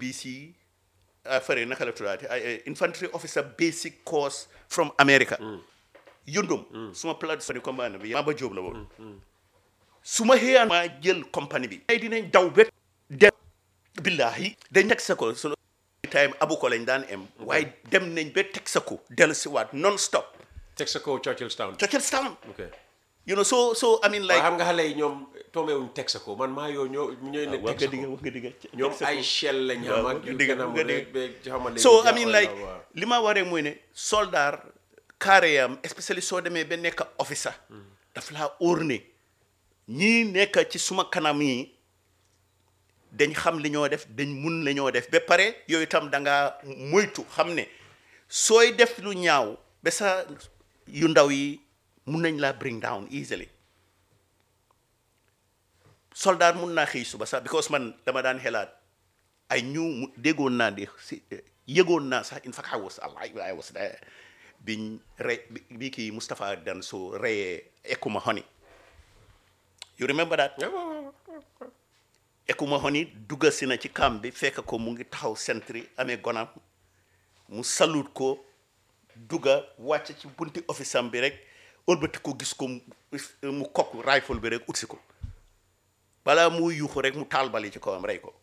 BC ah fare naka la tuddaati ay ay infantry officer basic course from America yundum suma plate fani commande bi Maba Jóob la woon su ma xëyaan maa jël compagnie bi ay dinañ daw bet dem billahi dañ teg sa ko sunu time abu ko lañ daan em waaye dem nañ ba teg sa ko dellu si waat non stop Texaco Churchillstown Churchilltown ok you know so so I mean waaye like xam nga xale yi ñoom tombewuñ Texaco man maa yoo ñoo ñooy ne wax nga digga Texaco wax nga digga ñoom ay shell lañ xam ak yu gën a nga digga xam nga so I mean like li ma waree mooy ne soldat carré yam especially soo demee ba nekk officer daf laa óor ne ñii nekk ci suma kanam yi dañ xam li ñoo def dañ mun la ñoo def ba pare yooyu itam da nga moytu xam ne sooy def lu ñaaw ba sa yu ndaw yi mun nañ laa bring down easily soldat mun naa xëy suba sax because man dama daan xelaat ay ñu mu déggoon naa di si yëgoon naa sax in fact I was alive I was there biñ rey bi bi kii Moustapha Danso reyee Ekuma Honey you remember that Ekuma Honey dugga si na ci camp bi fekk ko mu ngi taxaw sentry amee gonam mu salut ko dugga wàcc ci bunti office am bi rek ëlbati ko gis ko mu- mu kokk rifle bi rek utsi ko balaa muy yuuxu rek mu taal bali ci kawam rey ko